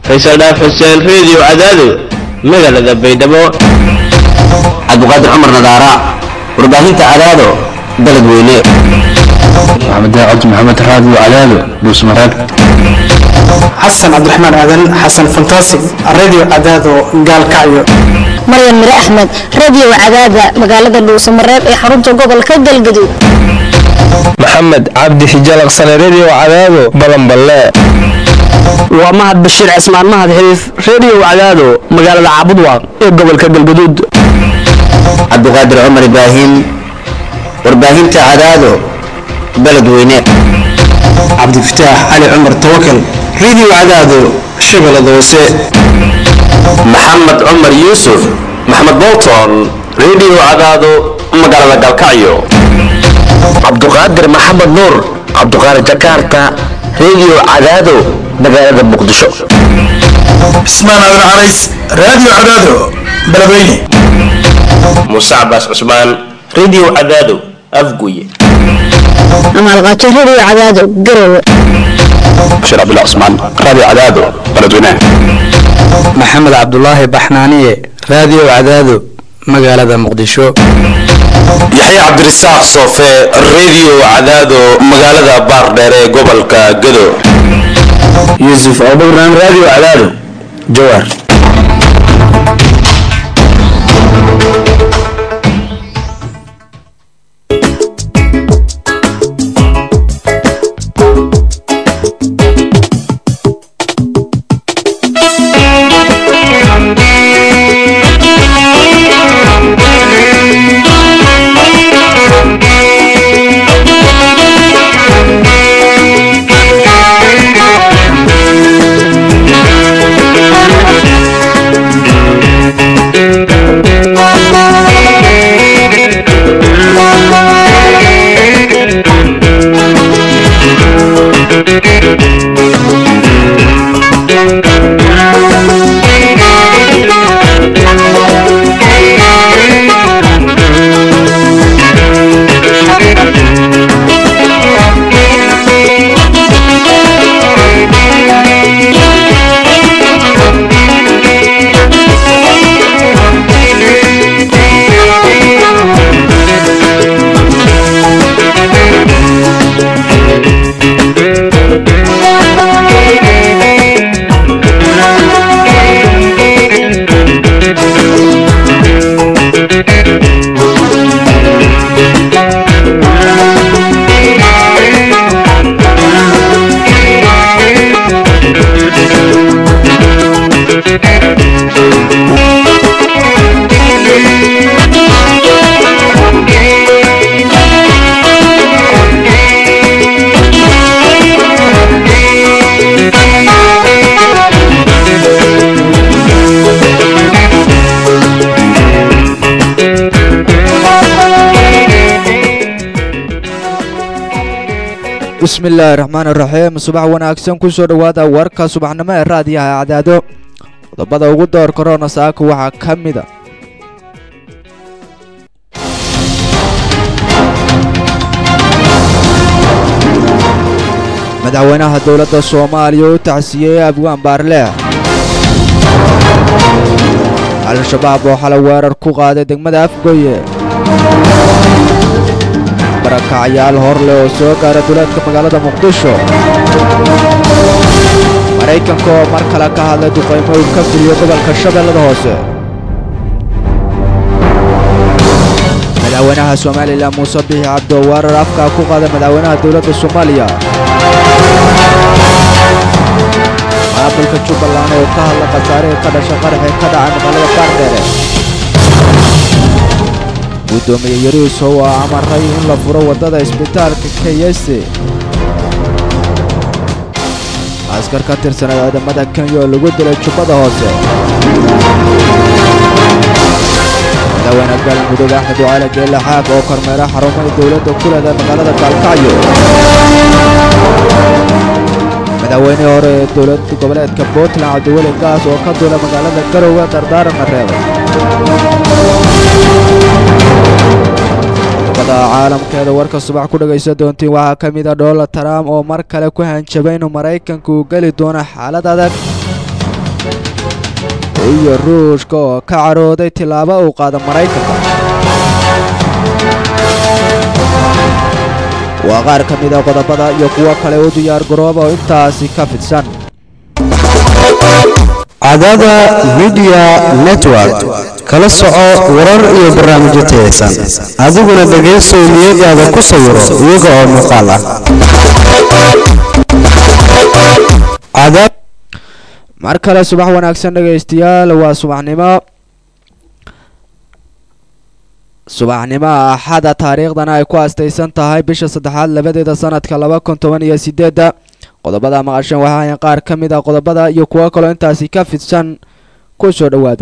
faysal dhaaf xuseen reediyo cadaado magaalada baydhabo cabdiqaadir cumar nadaara warbaahinta adaado dalad weyne maxamed daacad maxamed raadiyo cadaado dhuusmareeb xasan cabdiraxmaan aadan xasan fantaasig radio cadaado gaalkacyo maryan mire axmed radio cadaada magaalada dhuusamareeb ee xarunta gobolka galgaduud maxamed cabdi xijalaqsane redio cadaado balanballe waa mahad bashiir cismaan mahad xiriif redio cadaado magaalada caabudwaaq ee gobolka galgaduud cabdiqaadir cumar ibraahim warbaahinta cadaado baled weyne cabdifataax cali cumar tawakal radio cadaado shabeellada hoose maxamed cumar yuusuf maxamed bolton redio cadaado magaalada galkacyo cabduqaadir maxamed nuur cabduqaadir jakarta redio cadaado magaalada muqdisho cismaan aadan carays radio cadaado beledweyne muuse cabaas cusmaan redio cadaado afguye amaalqaajo radio cadaado garowe bashiir cabdullah cusmaan radio cadaado beledweyne maxamed cabdulaahi baxnaaniye radio cadaado magaalada muqdisho yaxya cabdirasaaq soofe redio cadaado magaalada baardheer ee gobolka gado yuusuf abubakran radio cadaado jawaar bismillaahi raxmaan iraxiim subax wanaagsan ku soo dhowaada warka subaxnimo ee raadiyaha cadaado qodobada ugu door korona saaka waxaa ka mida madaxweynaha dowladda soomaaliya oo u tacsiiyey abwaan baarleex al-shabaab oo xalay weerar ku qaaday degmada afgoye barakacyaal horleh oo soo gaara duleedka magaalada muqdisho maraykanka oo mar kale ka hadlay duqaymo uu ka fuliyo gobolka shabeellada hoose madaxweynaha somalilan muuse bixi cabdi oo weerar afkaa ku qaaday madaxweynaha dowladda soomaaliya maamulka jubbaland oo ka hadla khasaarihii ka dhashay qaraxii ka dhacay magaalada baardheere guddoomiye yariis oo aa amaray in la furo waddada isbitaalka keyese askar ka tirsanay ciidamada kenya oo lagu dilay jubbada hoose madaxweyne galmudug axmed wacaali geelle xaag oo kormeera xarumada dowladda ku leeda magaalada gaalkacyo madaxweynihii hore ee dowlad goboleedka puntland cabdiweli gaas oo ka duula magaalada garowe dardaaranna reebay qodobada caalamkeeda warka subax ku dhegaysan doontiin waxaa ka mid a donald trump oo mar kale ku hanjabay inuu maraykanku uu geli doono xaalad adag iyo ruushka oo ka carooday tillaabo uu qaada maraykanka waa qaar ka mid a qodobada iyo kuwo kale u diyaar garooba oo intaasi ka fidsan cadada midiya network kala soco warar iyo barnaamijyo tayaysan adiguna dhegaysow niyadaada ku sawiro iyaga oo muuqaal ah mar kale subax wanaagsan dhegaystayaal waa subaxnimo subaxnimo axada taariikhdana ay ku astaysan tahay bisha saddexaad labadeeda sanadka laba kun toban iyo sideedda qodobada maqashan waxaayan qaar ka mid a qodobada iyo kuwo kaloo intaasi ka fidsan ku soo dhowaada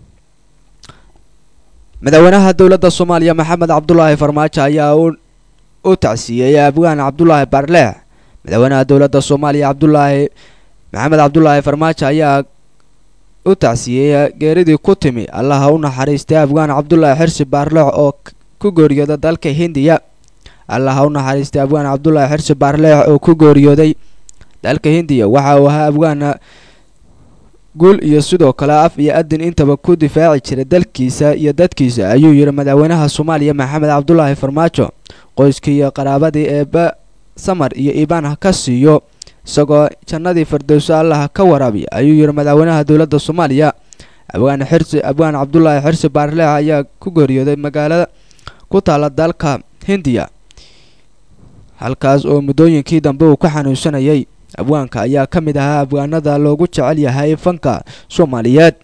madaxweynaha dowladda soomaaliya maxamed cabdulaahi farmaajo ayaa u tacsiiyey abgaan cabdulaahi barleex madaxweynaha dowladda soomaaliya cabdulaahi maxamed cabdulaahi farmaajo ayaa u tacsiiyey geeridii ku timi allaha u naxariistay afgaan cabdulaahi xirsi baarleex oo ku geeriyooda dalka hindiya allaha u naxariistay afgaan cabdulaahi xirsi baarleex oo ku geeriyooday dalka hindiya waxa uu ahaa afgaana guul iyo sidoo kale af iyo adin intaba ku difaaci jiray dalkiisa iyo dadkiisa ayuu yidhi madaxweynaha soomaaliya maxamed cabdulaahi farmaajo qoyskii iyo qaraabadii eeba samar iyo iibaan ha ka siiyo isagoo jannadii firdowso allaha ka waraabiya ayuu yidhi madaxweynaha dowladda soomaaliya abgaan xirsi abgaan cabdulaahi xirsi baarleex ayaa ku geeriyooday magaalada ku taala dalka hindiya halkaas oo muddooyinkii dambe uu ka xanuunsanayay abwaanka ayaa ka mid ahaa abwaanada loogu jecel yahay fanka soomaaliyeed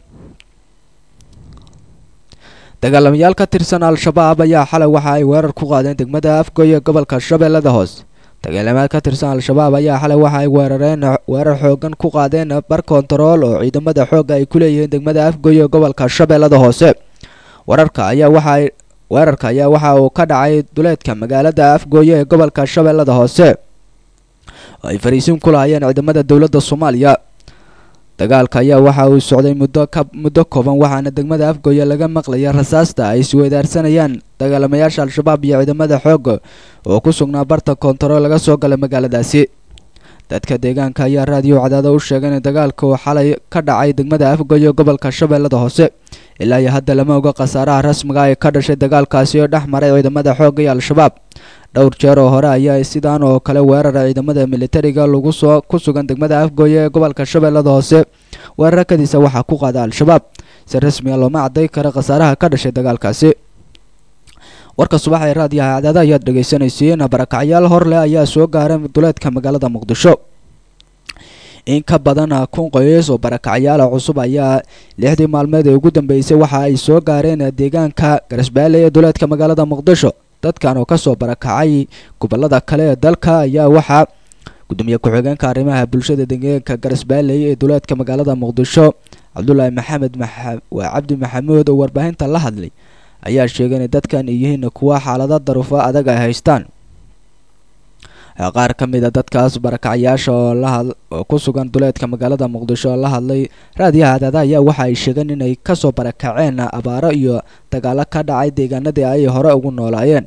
dagaalamayaal ka tirsan al-shabaab ayaa xalay waxa ay weerar ku qaadeen degmada afgoy ee gobolka shabeellada hoose dagaalamayaal ka tirsan al-shabaab ayaa xalay waxa ay weerareen weerar xoogan ku qaadeen bar kontarool oo ciidamada xoogga ay ku leeyihiin degmada afgoy ee gobolka shabeellada hoose wararka ayaa waxa ay weerarka ayaa waxa uu ka dhacay duleedka magaalada afgooye ee gobolka shabeellada hoose oo ay fariisin ku lahaayeen ciidamada dowladda soomaaliya dagaalka ayaa waxa uu socday muddo ka muddo kooban waxaana degmada afgooye laga maqlaya rasaasta ay isweydaarsanayaan dagaalamayaasha al-shabaab iyo ciidamada xoogga oo ku sugnaa barta koontarool laga soo galay magaaladaasi dadka deegaanka ayaa raadiyo cadaada u sheegay in dagaalka uu xalay ka dhacay degmada afgooye gobolka shabeellada hoose ilaa iyo hadda lama oga khasaaraha rasmiga ee ka dhashay dagaalkaasi oo dhex maray ciidamada xoogga iyo al-shabaab dhowr jeer oo hore ayaa sidaan oo kale weerara ciidamada militariga lagu soo ku sugan degmada afgooye ee gobolka shabeellada hoose weerarakadiisa waxaa ku qaada al-shabaab si rasmiga looma caday kara khasaaraha ka dhashay dagaalkaasi warka subax ee raadiyaha cadaada ayaad dhegaysanaysiin barakacyaal hor leh ayaa soo gaaray duleedka magaalada muqdisho in ka badan kun qoys oo barakacyaala cusub ayaa lixdii maalmeed ee ugu dambeysay waxa ay soo gaareen deegaanka garasbaale ee duleedka magaalada muqdisho dadkan oo kasoo barakacay gobolada kale ee dalka ayaa waxaa gudoomiye ku-xigeenka arrimaha bulshada deegaanka garasbaaley ee duleedka magaalada muqdisho cabdulaahi maxamed waa cabdi maxamuud oo warbaahinta la hadlay ayaa sheegay inay dadkan yihiin kuwa xaalado daruufo adag ay haystaan qaar ka mid a dadkaas barakacyaasha oo lahad oo ku sugan duleedka magaalada muqdisho oo la hadlay raadiyaha cadaada ayaa waxa ay sheegeen inay kasoo barakaceen abaaro iyo dagaalo ka dhacay deegaanadii ay hore ugu noolaayeen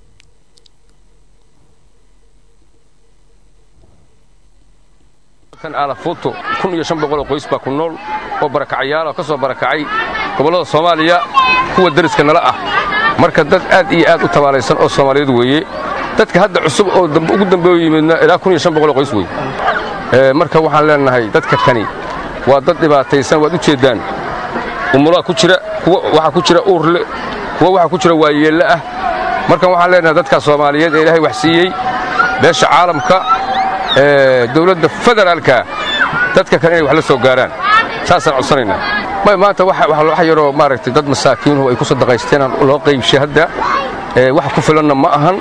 alafuuto kun iyo shan boqoloo qoys baa ku nool oo barakacyaala ka soo barakacay gobollada soomaaliya kuwa dariska nala ah marka dad aad iyo aad u tabaalaysan oo soomaaliyeed weeye dadka hadda cusub oo ugu dambeeyo yimidna ilaa kun iyo shan boqoloo qoys wey marka waxaan leenahay dadka kani waa dad dhibaataysan waad u jeeddaan umulaa ku jira kuwa waxaa ku jira uurle kuwa waxaa ku jira waayeelle ah marka waxaan leenahay dadka soomaaliyeed ee ilaahay wax siiyey beesha caalamka dowladda federaalka dadka kale inay wax la soo gaaraan saasaan codsanaynaa may maanta wax yaroo maaragtay dad masaakiinuhu ay ku sadaqaysteen loo qaybshay hadda wax ku filanna ma ahan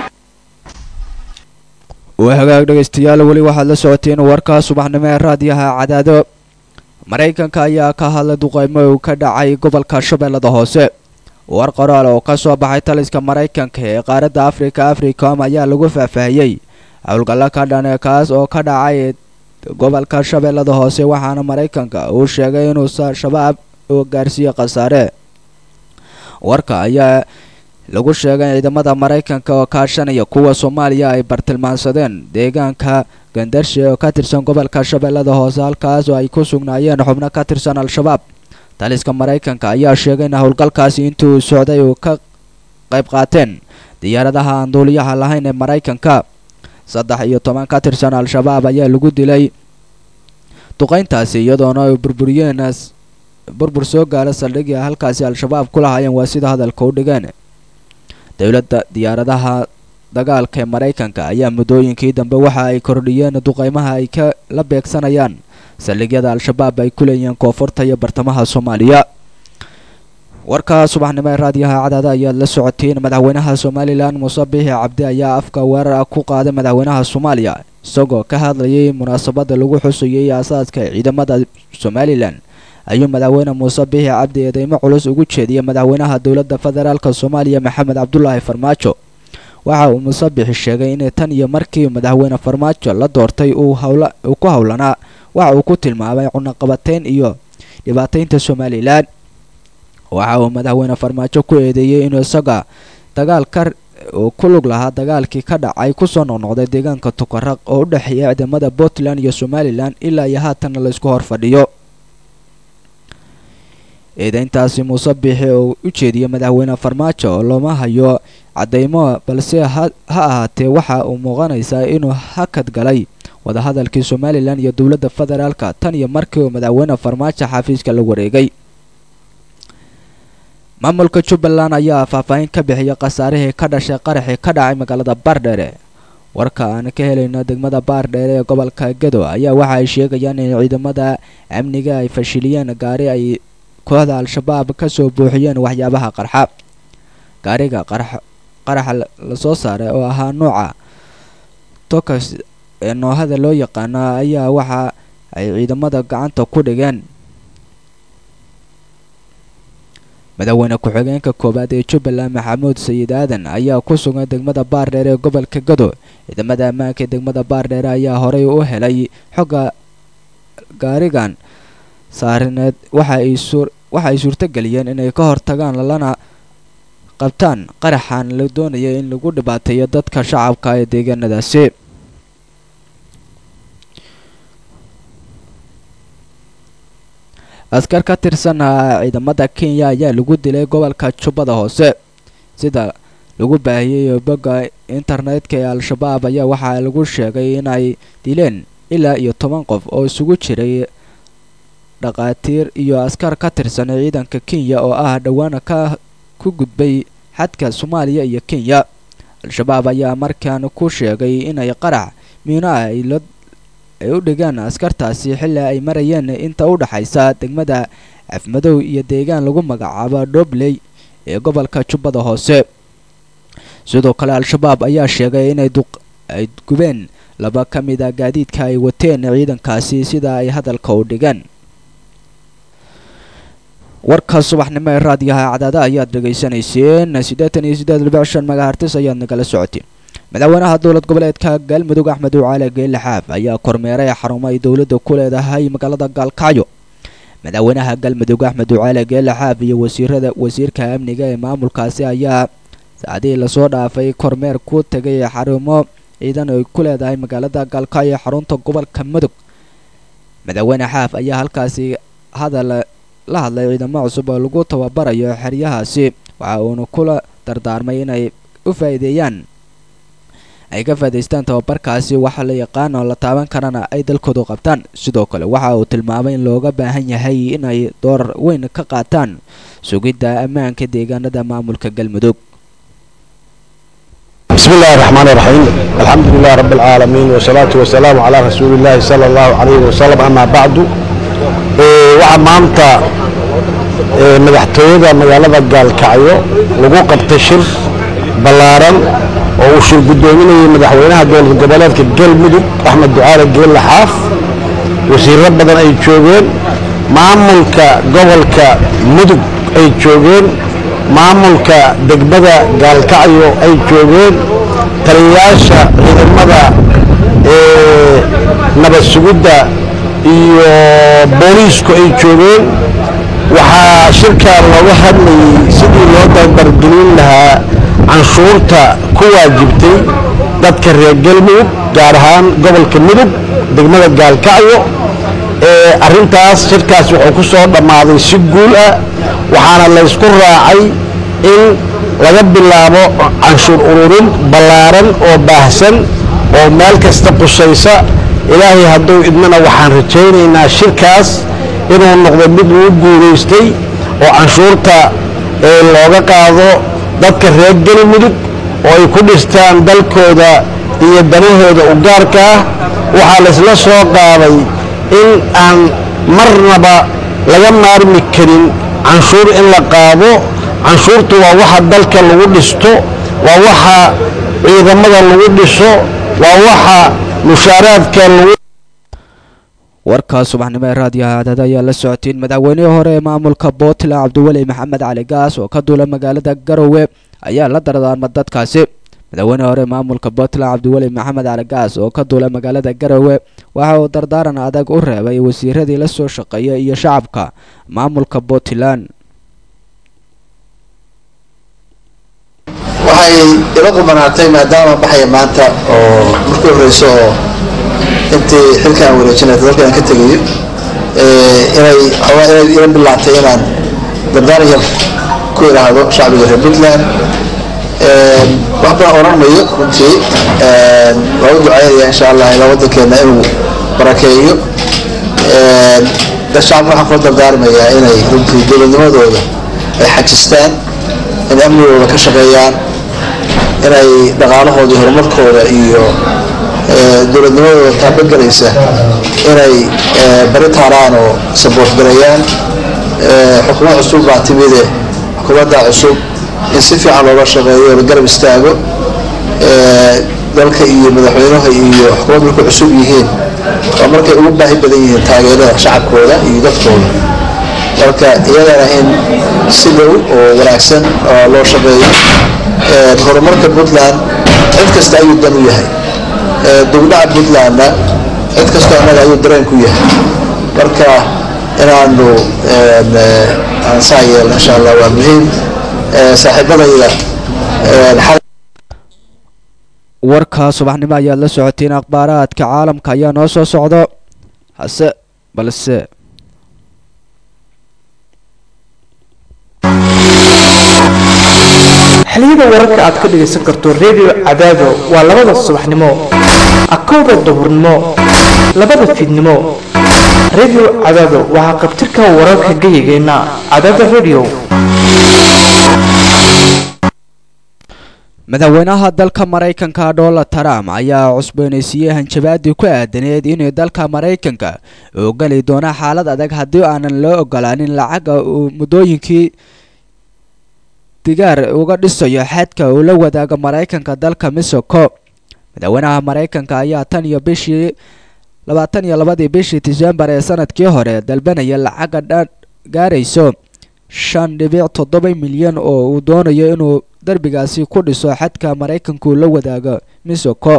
waa hagaag dhegaystayaal weli waxaad la socoteen warka subaxnimo ee raadiyaha cadaado maraykanka ayaa ka hadlay duqaymo uu ka dhacay gobolka shabeellada hoose war qoraal oo ka soo baxay taliska maraykanka ee qaaradda afrika africom ayaa lagu faahfaahiyey howlgallo ka dhane kaas oo ka dhacay gobolka shabeellada hoose waxaana maraykanka uu sheegay inuu shabaab uu gaarsiiye khasaare warka ayaa lagu sheegay ciidamada maraykanka oo kaashanaya kuwa soomaaliya ay bartilmaansadeen deegaanka gandarshe oo ka tirsan gobolka shabeellada hoose halkaas oo ay ku sugnaayeen xubno ka tirsan al-shabaab taliska maraykanka ayaa sheegay in howlgalkaasi intii uu socday uu ka qayb qaateen diyaaradaha aan duuliyaha lahayn ee maraykanka saddex iyo toban ka tirsan al-shabaab ayaa lagu dilay duqayntaasi iyadoona ay burburiyeen burbur soo gaara saldhigii halkaasi al-shabaab ku lahaayeen waa sida hadalka u dhigeen dowladda diyaaradaha dagaalka ee maraykanka ayaa muddooyinkii dambe waxa ay kordhiyeen duqaymaha ay ka la beegsanayaan saldhigyada al-shabaab ay ku leeyihiin koonfurta iyo bartamaha soomaaliya warka subaxnimo ee raadiyaha cadaada ayaad la socotiin madaxweynaha somalilan muuse biixi cabdi ayaa afka weerar ah ku qaaday madaxweynaha soomaaliya isagoo ka hadlayay munaasabada lagu xusayay aasaaska ciidamada somalilan ayuu madaxweyne muuse biixi cabdi eedeymo culus ugu jeediyay madaxweynaha dowladda federaalk soomaaliya maxamed cabdulaahi farmaajo waxa uu muuse biixi sheegay in tan iyo markii madaxweyne farmaajo la doortay uu ku howlanaa waxa uu ku tilmaamay cunaqabateyn iyo dhibaataynta somalilan waxa uu madaxweyne farmaajo ku eedeeyey inuu isaga dagaalka uu ku lug lahaa dagaalkii ka dhacay kusoo noqnoqday deegaanka tukaraq oo u dhexeeya ciidamada puntland iyo somalilan ilaa iyo haatanna laysku hor fadhiyo eedeyntaasi muuse biixi oo u jeediyey madaxweyne farmaajo oo looma hayo cadeymo balse ha ahaatee waxa uu muuqanaysaa inuu hakad galay wadahadalkii somalilan iyo dowladda federaalka tan iyo markii uu madaxweyne farmaajo xafiiska la wareegay maamulka jubbaland ayaa faahfaahin ka bixiyay khasaarihii ka dhashay qaraxii ka dhacay magaalada baardheere warka aan ka helayno degmada baardheere ee gobolka gedo ayaa waxa ay sheegayaan in ciidamada amniga ay fashiliyeen gaari ay kooxda al-shabaab ka soo buuxiyeen waxyaabaha qarxa gaariga qaraxa lasoo saaray oo ahaa nuuca tokas ee noohada loo yaqaana ayaa waxa ay ciidamada gacanta ku dhigeen madaxweyne ku-xigeenka koowaad ee jubbaland maxamuud sayid aadan ayaa ku sugan degmada baardheere ee gobolka gado ciidamada ammaanka ee degmada baardheere ayaa horey u helay xogga gaarigan saarineed waxa ay suurtageliyeen inay ka hortagaan lana qabtaan qaraxan la doonaya in lagu dhibaateeyo dadka shacabka ee deegaanadaasi askar ka tirsan ciidamada kenya ayaa lagu dilay gobolka jubbada hoose sida lagu baahiyey bogga internetka ee al-shabaab ayaa waxaa lagu sheegay inay dileen ilaa iyo toban qof oo isugu jiray dhaqaatiir iyo askar ka tirsan ciidanka kenya oo ah dhowaana ka ku gudbay xadka soomaaliya iyo kenya al-shabaab ayaa markaan ku sheegay inay qarax miino ah ay u dhigaan askartaasi xilli ay marayeen inta u dhaxaysa degmada afmadow iyo deegaan lagu magacaabo dhobley ee gobolka jubbada hoose sidoo kale al-shabaab ayaa sheegay inay ay gubeen laba ka mid a gaadiidka ay wateen ciidankaasi sida ay hadalka u dhigeen warka subaxnimo ee raadiyaha cadaada ayaad dhegaysanayseen siddeetan iyo siddeed dhibic shan magahartis ayaad nagala socoteen madaxweynaha dowlad goboleedka galmudug axmed ucaale geelle xaaf ayaa kormeeray xarumo ay dowladda ku leedahay magaalada gaalkacyo madaxweynaha galmudug axmed ucaale geelle xaaf iyo wasiirada wasiirka amniga ee maamulkaasi ayaa saacadihii lasoo dhaafay kormeer ku tegay xarumo ciidan ay ku leedahay magaalada gaalkacyo xarunta gobolka mudug madaxweyne xaaf ayaa halkaasi hadal la hadlay ciidamo cusub oo lagu tababarayo xeryahaasi waxa uuna kula dardaarmay inay u faa'iideeyaan ay ka faa'idaystaan tababarkaasi waxa la yaqaan oo la taaban karana ay dalkoodu qabtaan sidoo kale waxa uu tilmaamay in looga baahan yahay inay door weyn ka qaataan sugidda ammaanka deegaanada maamulka galmudug بسم الله الرحمن الرحيم الحمد لله رب العالمين والصلاة والسلام على رسول الله صلى الله عليه وسلم أما بعد waxaa maanta madaxtooyada magaalada gaalkacyo lagu qabtay shir ballaaran oo uu shir guddoominayay madaxweynaha dowlad goboleedka galmudug axmed ducaale geelle xaaf wasiirro badan ay joogeen maamulka gobolka mudug ay joogeen maamulka degmada gaalkacyo ay joogeen taliyayaasha ciidamada nabad sugidda iyo booliisku ay joogeen waxaa shirkaa looga hadlayay sidii loo dardargelin lahaa canshuurta ku waajibtay dadka reer galmudug gaar ahaan gobolka mudug degmada gaalkacyo arrintaas shirkaas wuxuu ku soo dhammaaday si guul ah waxaana laysku raacay in laga bilaabo canshuur ururin ballaaran oo baahsan oo meel kasta qusaysa ilaahay hadduu idmana waxaan rajaynaynaa shirkaas inuu noqdo mid lagu guulaystay oo canshuurta looga qaado dadka reer galmudug oo ay ku dhistaan dalkooda iyo danahooda u gaarka ah waxaa laysla soo qaaday in aan marnaba laga maarmi karin canshuur in la qaado canshuurtu waa waxa dalka lagu dhisto waa waxa ciidamada lagu dhiso waa waxa mushaaraadka lagu warka subaxnimo ee raadiyaha cadada ayaa la socotiin madaxweynihii hore ee maamulka puntland cabdiweli maxamed cali gaas oo ka duula magaalada garowe ayaa la dardaarma dadkaasi madaxweynihii hore ee maamulka puntland cabdiweli maxamed cali gaas oo ka duula magaalada garowe waxa uu dardaaran adag u reebay wasiiradii la soo shaqeeya iyo shacabka maamulka puntland waxay ila qubanaatay maadaama baxaya maanta oo markii horeyso oo intii xilkaan wareejinay dalkaan ka tegayo inay xoogaa inay ila bilaabtay inaan dardaaran yar ku idhaahdo shacbiga reer puntland wax badan oran mayo runtii waa u ducaynaya insha allah ilaa waddankeena inuu barakeeyo dad shacabka waxaan kula dardaarmayaa inay runtii dowladnimadooda ay xajistaan inay amnigooda ka shaqeeyaan inay dhaqaalahooda iyo horumarkooda iyo dowladnimadooda taabagelaysa inay bari taaraan oo saboort gareeyaan xukuumad cusub baa timide xukuumadda cusub in si fiican looga shaqeeyo la garab istaago dalka iyo madaxweynaha iyo xukuumad markay cusub yihiin waa markay ugu baahi badan yihiin taageerada shacabkooda iyo dadkooda marka iyadana in si dhow oo wanaagsan loo shaqeeyo horumarka puntland cid kasta ayuu dan u yahay dugdhaca puntlandna cid kastoo annaga ayuu dareen ku yahay marka inaanu aan saa yeelno insha allah waa muhiim saaxiibadayda warka subaxnimo ayaad la socotiin akhbaaraadka caalamka ayaa noo soo socdo hase balse xiliyada wararka aad ka dhagaysan karto redio cadaado waa labada subaxnimo akowda duhurnimo labada fiidnimo redio cadaado waxaa qabtirka wararka gayigeenna cadaada redio madaxweynaha dalka maraykanka donald trump ayaa cusboonaysiiyey hanjabaadii ku aadaneed inuu dalka maraykanka uu geli doono xaalad adag haddii aanan loo ogolaanin lacaga uu muddooyinkii digaar uga dhisayo xadka uu la wadaago maraykanka dalka mexico madaxweynaha maraykanka ayaa tan iyo bishii labaatan iyo labadii bishii disembar ee sanadkii hore dalbanaya lacaga dhan gaarayso shan dhibic toddoba milyan oo uu doonayo inuu derbigaasi ku dhiso xadka maraykanku la wadaago mexico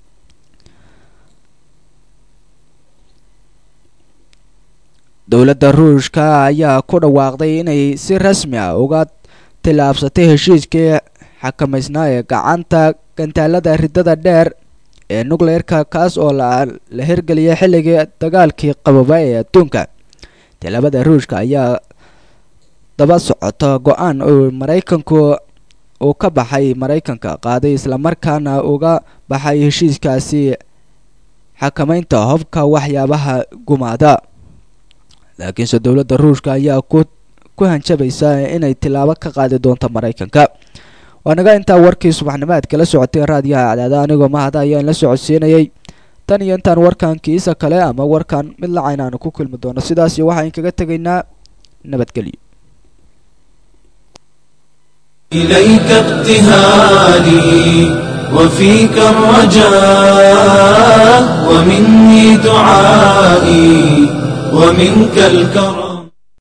dowladda ruushka ayaa ku dhawaaqday inay si rasmi ah uga tillaabsatay heshiiskii xakamaysnaa ee gacanta gantaalada ridada dheer ee nucleerka kaas oo la hirgeliyay xilligii dagaalkii qababa ee adduunka tillaabada ruushka ayaa daba socota go-aan uu maraykanku uu ka baxay maraykanka qaaday islamarkaana uga baxay heshiiskaasi xakamaynta hobka waxyaabaha gumaada laakiinse dowladda ruushka ayaa ku ku hanjabaysa inay tilaabo ka qaadi doonto maraykanka waanaga intaa warkii subaxnimaad kala socotay raadiyaha cadaada anigoo mahada ayaan la socodsiinayay tan iyo intaan warkan kiisa kale ama warkan mid lacayn aanu ku kulmi doono sidaas iyo waxaan kaga tegaynaa nabadgelyo إليك ابتهالي وفيك الرجاء ومني دعائي ومنك الكرم